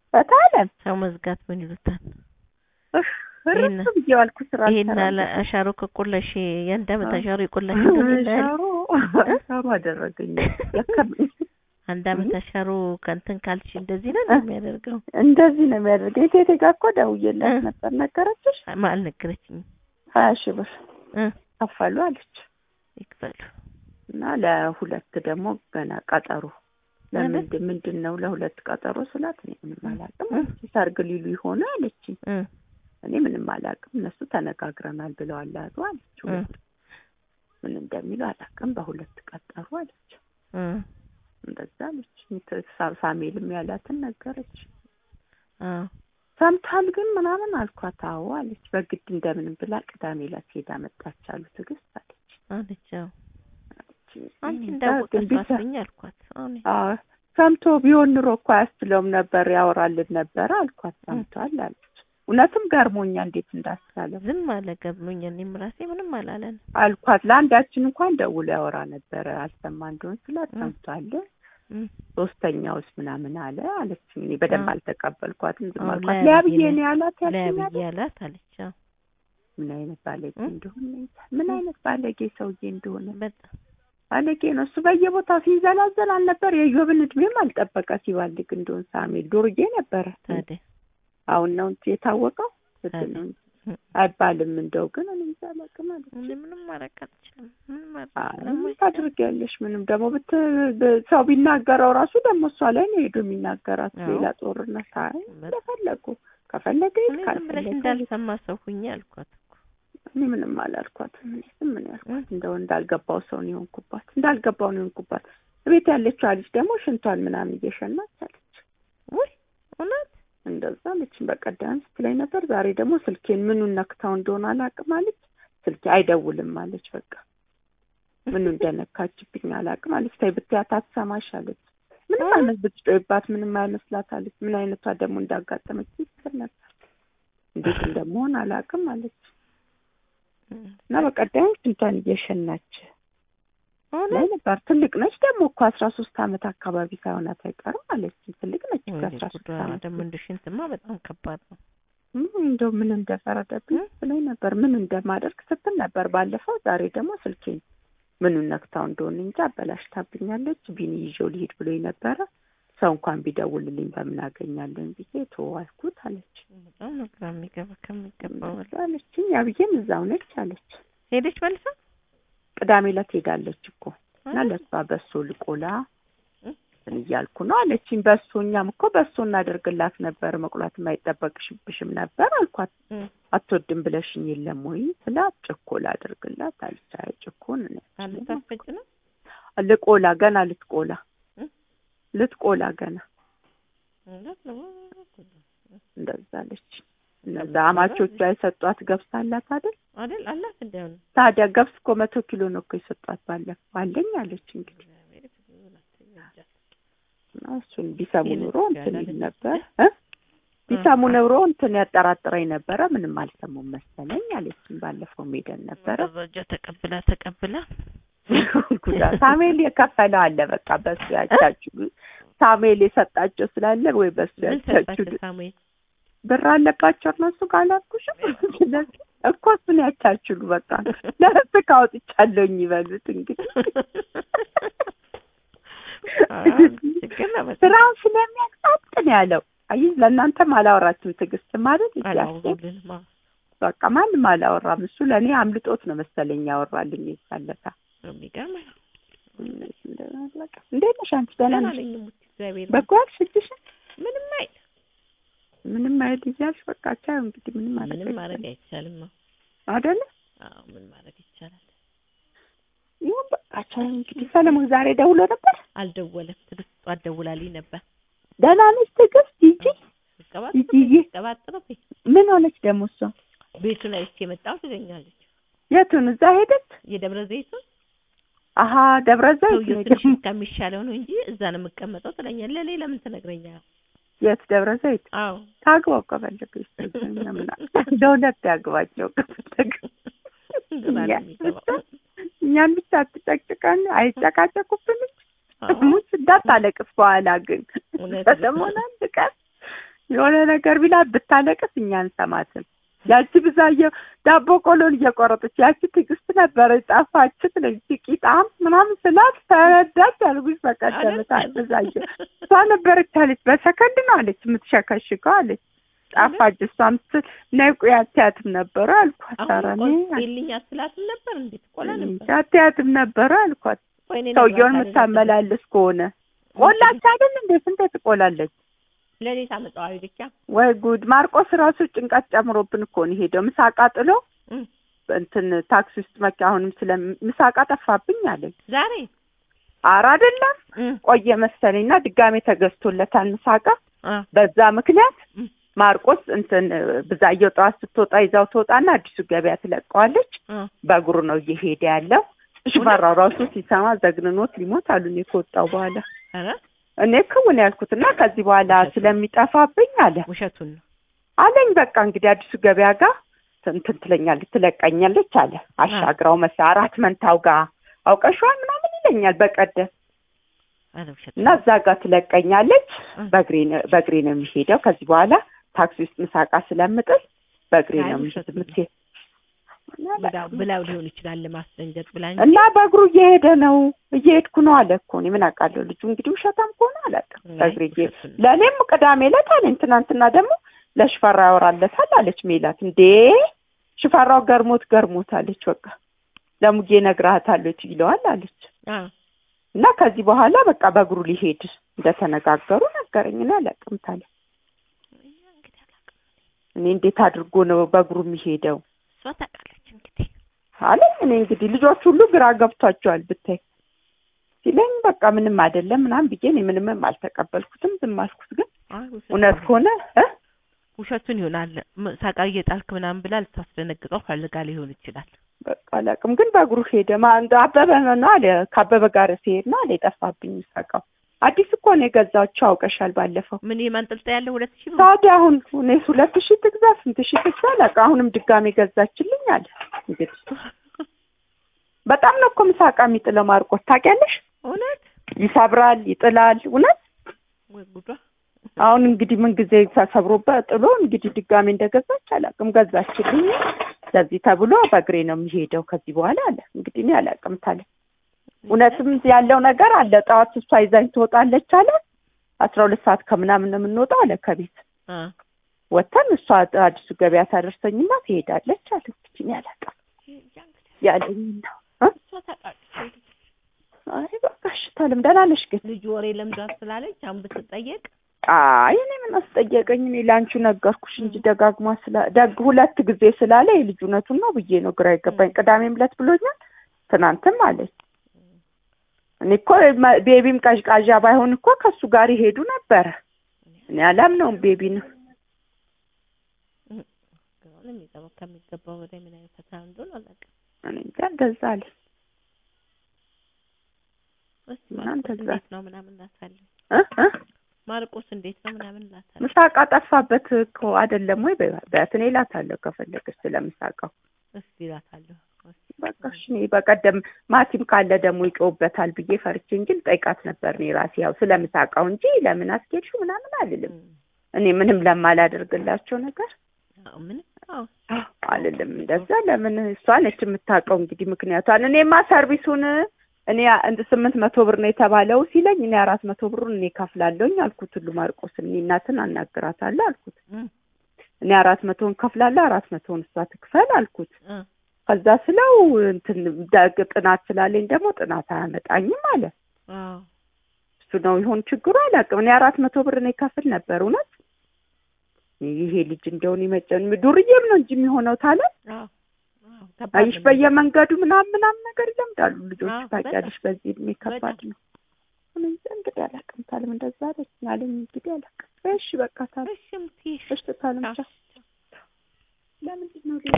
በታለም ሰው መዝጋት ምን ይሉታል? እፍ እርሱ ብዬ ዋልኩ ስራ ይሄን አልሰራም። አለ አሻሮ ከቆላሽ የአንድ አመት አዎ። አሻሮ የቆላሽ እንደሌለ ያለ ሻሮ ሻሮ አደረገኝ ያከብኝ አንድ አመት አሻሮ ከእንትን ካልሽ እንደዚህ ነው እንደሚያደርገው እንደዚህ ነው የሚያደርገኝ። ቴቴ ጋር እኮ ደውዬላት እ። ነበር ነገረችሽ? ማ አልነገረችኝም። ሀያ ሺህ ብር እ ከፈሉ አለች ይክፈሉ እና ለሁለት ደግሞ ገና ቀጠሮ ማለት? ለምንድን ምንድን ነው ለሁለት ቀጠሮ ስላት እኔ ምንም አላውቅም እ። አለች። ሰርግ ሊሉ ይሆነ አለችኝ። እ እኔ ምንም አላውቅም እነሱ ተነጋግረናል ብለዋል አሉ አለች። እ ሁለት ምን እንደሚሉ አላውቅም በሁለት ቀጠሩ አለች። እ እንደዛ አለች። ሳ- ሳሜልም ያላትን ነገረች። አዎ ሰምታል ግን ምናምን አልኳት። አዎ አለች። በግድ እንደምንም ብላ ቅዳሜ ዕለት ሄዳ መጣች አሉ ትዕግስት አለች። አለች። አዎ አለች። አንቺ እኔ እንዳወቀ ግን ቢሰ- ሳትኝ አልኳት። አሁን አዎ ሰምቶ ቢሆን ኑሮ እኮ አያስችለውም ነበር ያወራልን ነበር አልኳት። ሰምቷል አለች። እውነትም ገርሞኛ እንዴት እንዳስቻለ ዝም አለ ገብሎኝ። እኔም ራሴ ምንም አላለን። አልኳት። ለአንዳችን እንኳን ደውሎ ያወራ ነበረ አልሰማ እንደሆን ስላት እ። ሰምቷል እ ሶስተኛውስ ምናምን አለ አለች። እኔ በደንብ አዎ። አልተቀበልኳትም ዝም አዎ፣ አልኳት። ለያ ሊያ ብዬ ብዬ ነው- ነው ያላት ለያ ያልሽኝ ብዬ አላት አለች። አዎ ምን አይነት ባለጌ እ? እንደሆነ ምን አይነት ባለጌ ሰውዬ እንደሆነ በጣም ባለጌ ነው እሱ። በየቦታው ሲንዘላዘል አልነበር የዮብን እድሜም አልጠበቀ ሲባልግ እንደሆን ሳሜል ዱርዬ ነበረ። ታዲያ አሁን ነው እንጂ የታወቀው ስድ ታዲያ። ነው እንጂ እ። አይባልም። እንደው ግን እኔ እንጃ አላውቅም አለች። እኔ ምንም ማድረግ አልችልም። ምንም ማድረግ አይ ስለማይቻል ምን ታድርጊያለሽ? ምንም ደግሞ ብት ብ- ሰው ቢናገረው ራሱ ደግሞ እሷ ላይ ነው ሄዶ የሚናገራት አዎ። ሌላ ጦርነት። አይ በጣም። እንደፈለጉ ከፈለገ ይሄድ እኔ ዝም ብለሽ ካልፈለገ እንዳልሰማ ሰው ሁኜ አልኳት እኮ እኔ ምንም አላልኳትም። እኔ ዝም ነው ያልኳት። እ? እንደው እንዳልገባው ሰው ነው የሆንኩባት፣ እንዳልገባው ነው የሆንኩባት። ቤት ያለችው ልጅ ደግሞ ሽንቷን ምናምን እየሸናች አለች። ውይ እውነት እንደዛ አለችኝ። በቀደም ስትለኝ ነበር። ዛሬ ደግሞ ስልኬን ምኑን ነክታው እንደሆነ አላውቅም አለች። ስልኬ አይደውልም አለች። በቃ ምኑ እንደነካችብኝ አላውቅም አለች። ተይ ብትያት አትሰማሽ አለች። ምንም እ? አይነት ብትጮይባት ምንም አይመስላት አለች። ምን አይነቷ ደግሞ እንዳጋጠመች ስትል ነበር። እንዴት እንደመሆን አላውቅም አለች እና በቀደም ሽንቷን እየሸናች ላይ እውነት ነበር። ትልቅ ነች ደግሞ እኮ አስራ ሶስት አመት አካባቢ ሳይሆናት አይቀርም አለች። ትልቅ ነች እኮ ወይኔ አስራ ሶስት ጉዷ አመት ደግሞ እንደ ሽንትማ በጣም ከባድ ነው። ም እንደው ምን እንደፈረደብኝ እ? ብላኝ ነበር። ምን እንደማደርግ ስትል ነበር ባለፈው። ዛሬ ደግሞ ስልኬን ምኑን ነክታው እንደሆነ እንጂ አበላሽታብኛለች። ቢኒ ይዤው ሊሄድ ብሎኝ ነበረ። ሰው እንኳን ቢደውልልኝ በምን አገኛለኝ ብዬ ተዋልኩት አለች በጣም ነው ግራ የሚገባ ከሚገባው በላይ። አለችኝ። ያብዬም እዛው ነች አለች። ሄደች መልሳ ቅዳሜ ዕለት ሄዳለች እኮ እና እ? ለሷ በሶ ልቆላ እ? እንትን እያልኩ ነው አለችኝ። በሶ እኛም እኮ በሶ እናደርግላት ነበር መቁላት የማይጠበቅሽብሽም ነበር አልኳት። እ? አትወድም ብለሽኝ የለም ወይ ስላት ጭኮላ አድርግላት አለች። አይ ጭኮን እኔ አንድ አልችልም። ታስፈጭ ነው ልቆላ ገና ልትቆላ እ? ልትቆላ ገና እውነት ነው። እንደዛ አለች። እነዛ አማቾቿ የሰጧት ገብስ አላት አይደል? አይደል አላት እንዲያው ነው ታዲያ ገብስ እኮ መቶ ኪሎ ነው እኮ የሰጧት ባለፈው አለኝ አለች። እንግዲህ እና እሱን ቢሰሙ ይሄን ኑሮ እንትን ይል ያላለች ነበር እ ቢሰሙ ኑሮ እንትን ያጠራጥረኝ ነበረ። ምንም አልሰሙም መሰለኝ አለችኝ። ባለፈው ሄደን ነበረ መረጃ ተቀብላ ተቀብላ ጉዳ ሳሙኤል የከፈለው አለ በቃ በሱ ያቻችሁ ሳሙኤል የሰጣቸው ስላለ ወይ በሱ ምን ያቻችሁ ሰጣቸው ሳሙኤል ብር አለባቸው እነሱ ካላልኩሽም ስለዚህ እኮ እሱን ያቻችሉ በቃ ለህስ ካወጥቻለሁኝ ይበሉት እንግዲህ ችግር ነው በጣም ስራውን ስለሚያቅጣጥ ነው ያለው። አይ ለእናንተም አላወራችሁም ትዕግስት ማለት እያሴ አላወሩልንም አዎ በቃ ማንም አላወራም። እሱ ለእኔ አምልጦት ነው መሰለኝ ያወራልኝ ይሳለታ የሚገርም ነው እንዴት ነሽ አንቺ? ደህና ደህና ነሽ? ነኝ ሙት እግዚአብሔር በጎ አልሽ እጅሽን ምንም አይል ምንም አይል እያልሽ በቃ ቻው እንግዲህ ምንም ማድረግ ምንም ማድረግ አይቻልም አይቻልም አዎ አይደለ? አዎ ምን ማድረግ ይቻላል ይሁን በቃ ቻው እንግዲህ። ሰለሞን ዛሬ ደውሎ ነበር። አልደወለም ትዕግስት ጠዋት ደውላልኝ ነበር ደህና ነሽ ትዕግስት? ሂጂ ሂጂ ሂጂ። ቀባጥሮ ምን ሆነች ደግሞ እሷ? ቤቱን አይቼ የመጣሁ ትገኛለች የቱን እዛ ሄደች? የደብረ ዘይቱን አሀ ደብረ ዘይት ሰውዬው ነው ትንሽ ደግሞ። ከሚሻለው ነው እንጂ እዛ ነው የምቀመጠው ትለኛለህ ለሌ ለምን ትነግረኛለህ የት ደብረ ዘይት? አዎ ታግባው ከፈለገች ምና ለሁለት ያግባቸው ከፈለገ ግራ ነው የሚገባው እኛን ብቻ አትጨቅጭቀን፣ አይጨቃጨቁብንም። አዎ ሙች እንዳታለቅስ በኋላ ግን እውነት ነው። ሰለሞን አንድ ቀን የሆነ ነገር ቢላ ብታለቅስ እኛ አንሰማትም። ያቺ ብዛየው ዳቦ ቆሎን እየቆረጠች ያቺ ትዕግስት ነበረች ጠፋች ትለኝ ቂጣም ምናምን ስላት ተረዳች አልኩሽ። በቀደምታ ብዛየው እሷ ነበረች አለች። በሰከንድ ነው አለች የምትሸከሽከው አለች። ጠፋች እሷም ስትል ነይ ቆይ አትያትም ነበረ አልኳት። ኧረ እኔ ልኝ አትላትም ነበር እንዴት ቆላ ነበር አትያትም ነበረ አልኳት። ወይኔ ሰውየውን ነግሯታል። የምታመላልስ ከሆነ ቆላች አይደል እንዴ? ስንቴ ትቆላለች? ለኔ ታመጣዋል ብቻ ወይ ጉድ! ማርቆስ ራሱ ጭንቀት ጨምሮብን እኮ ነው ሄደው ምሳቃ ጥሎ እም። እንትን ታክሲ ውስጥ መኪ አሁንም ስለ ምሳቃ ጠፋብኝ አለኝ። ዛሬ ኧረ አይደለም እም፣ ቆየ መሰለኝና ድጋሜ ተገዝቶለታል ምሳቃ። አ፣ በዛ ምክንያት እም፣ ማርቆስ እንትን ብዛየው ጠዋት ስትወጣ ይዛው ትወጣና አዲሱ ገበያ ትለቀዋለች። አ፣ በእግሩ ነው እየሄደ ያለው። ሽፈራው ራሱ ሲሰማ ዘግንኖት ሊሞት አሉ እኔ ከወጣው በኋላ ኧረ እኔ ክውን ያልኩትና ከዚህ በኋላ ስለሚጠፋብኝ አለ ውሸቱን ነው። አለኝ። በቃ እንግዲህ አዲሱ ገበያ ጋር እንትን ትለኛለች ትለቀኛለች አለ። አሻግራው መሳ አራት መንታው ጋር አውቀሽዋል ምናምን ይለኛል በቀደም ኧረ ውሸት እና እዛ ጋር ትለቀኛለች። እ። በእግሬ ነው በእግሬ ነው የሚሄደው። ከዚህ በኋላ ታክሲ ውስጥ ምሳቃ ስለምጥል በእግሬ አይ ነው ውሸት ነው። የምትሄድ ብላው ብላው ሊሆን ይችላል ለማስደንገጥ ብላ እንጂ እና በእግሩ እየሄደ ነው እየሄድኩ ነው አለ እኮ እኔ ምን አውቃለሁ። ልጁ እንግዲህ ውሸታም ከሆነ አላውቅም። አይ በእግሬ እየሄድኩ ውሸቱን ነው። ለእኔም ቅዳሜ ዕለት አለኝ። ትናንትና ደግሞ ለሽፈራ ያወራለታል አለች ሜላት። እንዴ ሽፈራው ገርሞት ገርሞት አለች። በቃ ለሙጌ ነግረሃታለች ይለዋል አለች። አ፣ እና ከዚህ በኋላ በቃ በእግሩ ሊሄድ እንደተነጋገሩ ነገረኝ። እኔ አላውቅም ታለ እንግዲህ አላውቅም። እኔ እንዴት አድርጎ ነው በእግሩ የሚሄደው እሷ ታውቃለች እንግዲህ አለኝ። እኔ እንግዲህ ልጆች ሁሉ ግራ ገብቷቸዋል ብታይ ሲለኝ በቃ ምንም አይደለም ምናምን ብዬ እኔ ምንምም አልተቀበልኩትም። ዝም አልኩት። ግን አይ ውሸቱን እውነት ነው። ከሆነ እ ውሸቱን ይሆናል ም- ሳቃ እየጣልክ ምናምን ብላ ልታስደነግጠው ፈልጋ ሊሆን ይችላል። በቃ አላውቅም። ግን በእግሩ ሄደ። ማ እንደ አበበ ነው አለ ከአበበ ጋር ሲሄድ ነው አለ የጠፋብኝ ሳቃው። አዲስ እኮ ነው የገዛቸው አውቀሻል ባለፈው። ምን የማንጠልጠያ ያለው ሁለት ሺህ ብር ታዲያ አሁን እኔስ ሁለት ሺህ ትግዛ ስንት ሺህ ትግዛ አላውቅም። አሁንም ድጋሜ ገዛችልኝ አለ። እንግዲህ በጣም ነው እኮ ምሳቃ የሚጥለው ማርቆስ ታውቂያለሽ። እውነት ይሰብራል፣ ይጥላል። እውነት ወይ ጉዷ አሁን እንግዲህ ምን ጊዜ ተሰብሮበት ጥሎ እንግዲህ ድጋሜ እንደገዛች አላውቅም። ገዛችልኝ ለዚህ ተብሎ በእግሬ ነው የሚሄደው ከዚህ በኋላ አለ። እንግዲህ እኔ አላውቅም ታለ እውነትም ያለው ነገር አለ። ጠዋት እሷ ይዛኝ ትወጣለች አለ። አስራ ሁለት ሰዓት ከምናምን ነው የምንወጣው አለ ከቤት አ፣ ወተን እሷ አዲሱ ገበያ ታደርሰኝና ትሄዳለች አለ። እንግዲህ እኔ አላውቅም ያለኝ ነው። እ? እሷ ታውቃለች እንግዲህ አይ በቃ እሺ ታለም ደህና ነሽ ግን? ልጁ ወሬ ለምዷት ስላለች አሁን ብትጠየቅ አይ እኔ ምን አስጠየቀኝ? እኔ ለአንቺ ነገርኩሽ እንጂ ደጋግማ ስላ ደግ ሁለት ጊዜ ስላለ የልጅ እውነቱን ነው ብዬ ነው ግራ የገባኝ። ቅዳሜም ዕለት ብሎኛል፣ ትናንትም አለኝ። እኔ እኮ መ- ቤቢም ቀዥቃዣ ባይሆን እኮ ከእሱ ጋር ይሄዱ ነበረ። እኔ አላምነውም ቤቢ ነው። አሁን የሚገባው ከሚገባው በላይ ምን አይነት ፈተና እንደሆነ አላውቅም። እኔ እንጃ እንደዛ አለ። እስኪ እና ማርቆስ እንደዛ። እንዴት ነው ምናምን እላታለሁ። እ እ ማርቆስ እንዴት ነው ምናምን እላታለሁ። ምሳቃ ጠፋበት እኮ አይደለም ወይ በያት። እኔ እላታለሁ ከፈለገች ስለምሳቃው እስኪ እላታለሁ። እስኪ በቃ እሺ። እኔ በቀደም ማቲም ካለ ደግሞ ይጮውበታል ብዬ ፈርቼ እንጂ ልጠይቃት ነበር እኔ ራሴ ያው ስለምሳቃው እንጂ ለምን አስኬድሽው ምናምን አልልም። እም፣ እኔ ምንም ለማላደርግላቸው ነገር አዎ ምንም አዎ አልልም። እንደዛ ለምን እሷ ነች የምታውቀው እንግዲህ ምክንያቷን። እኔማ ሰርቪሱን እኔ እንደ ስምንት መቶ ብር ነው የተባለው ሲለኝ እኔ አራት መቶ ብሩን እኔ ከፍላለሁኝ አልኩት። ሁሉ ማርቆስን እኔ እናትን አናግራታለሁ አልኩት። እም፣ እኔ አራት መቶውን ከፍላለሁ አራት መቶውን እሷ ትክፈል አልኩት። እ፣ ከዛ ስለው እንትን ዳግ ጥናት ስላለኝ ደግሞ ጥናት አያመጣኝም አለ። አዎ እሱ ነው ይሆን ችግሩ አላውቅም። እኔ አራት መቶ ብር እኔ ከፍል ነበር እውነት ይሄ ልጅ እንደውን ይመጨን ዱርዬም ነው እንጂ የሚሆነው ታለ አዎ አዎ ከባድ አይሽ ነው። በየመንገዱ ምናምን ምናምን ነገር ይለምዳሉ ልጆች አዎ፣ ታውቂያለሽ። በዚህ እድሜ ከባድ በጣም። ነው። እኔ እንጃ እንግዲህ አላውቅም። ታለም እንደዛ አለች አለኝ እንግዲህ አላውቅም። እሺ በቃ ታለም እሺ እምትይ እሺ ታለም አዎ። ቻው። ለምንድን ነው